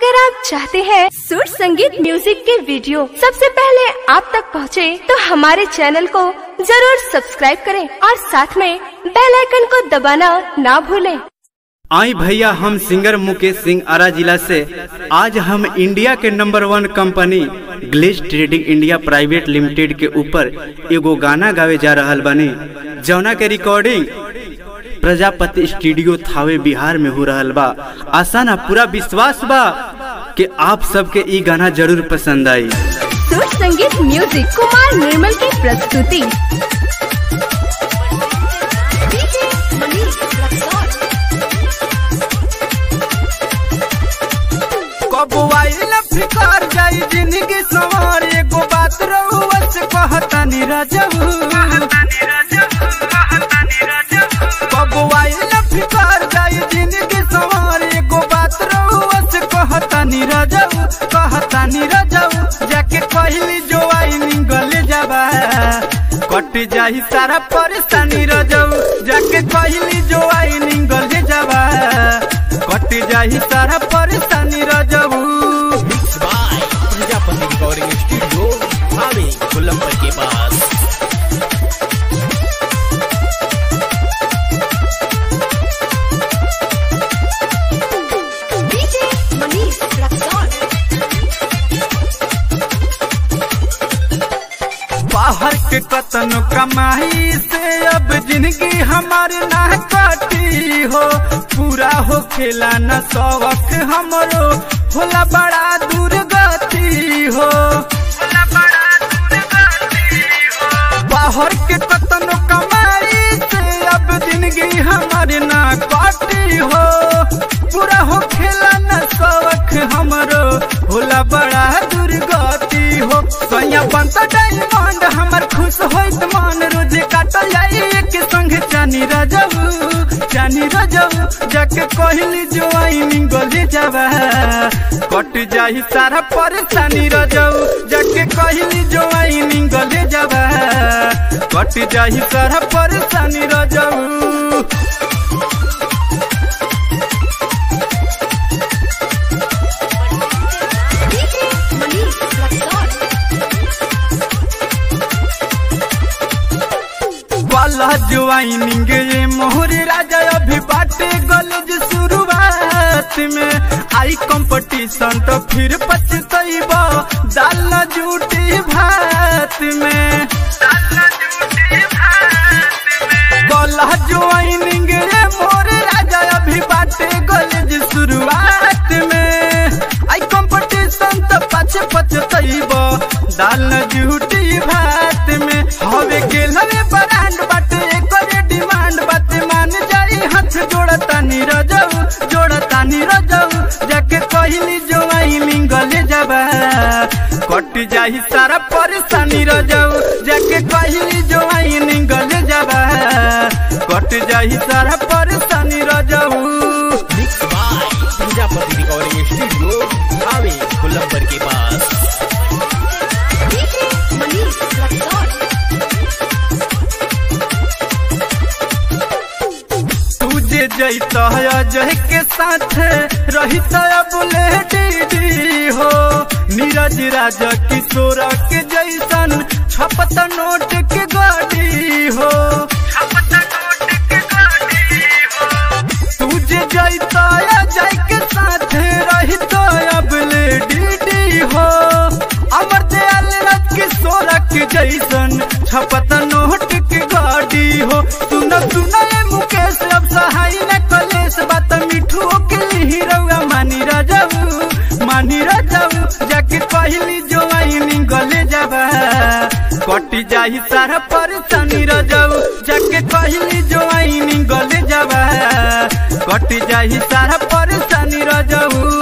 अगर आप चाहते हैं सुर संगीत म्यूजिक के वीडियो सबसे पहले आप तक पहुंचे, तो हमारे चैनल को जरूर सब्सक्राइब करें और साथ में बेल आइकन को दबाना ना भूलें। आई भैया हम सिंगर मुकेश सिंह आरा जिला से आज हम इंडिया के number one company glaze trading India private limited के ऊपर एगो गाना गावे जा रहल बानी जौना के रिकॉर्डिंग प्रजापति स्टूडियो थावे बिहार में हो रहल बा आशा ना पूरा विश्वास बा कि आप सबके ई गाना जरूर पसंद आई सुर संगीत म्यूजिक कुमार निर्मल की प्रस्तुति कबो आइल फिकार जाई जिंदगी सवार एगो बात रहुआ से कहतानी रजबू कबो आइल फिकार जाई जिंदगी सवार एगो बात रहुआ से कहतानी रजबू कहतानी रजबू जाके कहली जो आई निंगल जाबा कट जाही सारा परेशानी रजबू जाके कहली जो आई निंगल जाबा कट जाही सारा परेशानी रजबू बाय प्रजापति रिकॉर्डिंग स्टूडियो भावे कोलंबर के पास बाहर के कतन कमाई से अब जिंदगी हमारी ना कटी हो पूरा हो खेला न शौक हमरो होला बड़ा दुर्गति हो बाहर के कतन कमाई से अब जिंदगी हमारी ना कटी हो पूरा हो खेला न शौक हमरो होला बड़ा दुर्गति हो सैया बनता डायमंड हमर खुश होइत मन रोज काटल जाई एक संग चानी रजबू चानी रजबू जाके कहली जो आई निंगल जाबा कट जाही सारा परेशानी रजबू जाके कहली जो आई निंगल जाबा कट जाही सारा परेशानी रजबू वाला ज्वाइनिंग ये मोहर राजा अभी बाटे गलज शुरुआत में आई कंपटीशन तो फिर पछतैबा दाल जूटी भात में गला ज्वाइनिंग ये मोहर राजा अभी बाटे गलज शुरुआत में आई कंपटीशन तो पछ पछतैबा दाल जूटी भात में हवे गेल हवे ब्रांड बाटे एकर डिमांड बाटे मान जाई हाथ जोड़ता नी रजऊ जोड़ता नी रजऊ जाके कहली जो आई लिंगल जाबा कट जाही सारा परेशानी रजऊ जाके कहली जो आई लिंगल जाबा कट जाही सारा परेशानी रजऊ mix by Prajapati recording studio भावे कोलंबर के पास तुझे जैत अजय के साथ रही बुले दीदी हो नीरज राजा किशोर के जैसन छपत नोट के गाड़ी हो तुझे जैत अजय के साथ रही बुले दीदी हो अमर दयाल राज किशोर के जैसन छपत नोट के गाड़ी हो सुन सुन ए मुकेश अब सहाय न कलेश बात मिठू के हीरोआ मानी राजाऊ मानी राजाऊ जाके कहली जो आई निगले जाबा कटी जाही सारा परेशानी राजाऊ जाके कहली जो आई निगले जाबा कटी जाही सारा परेशानी राजाऊ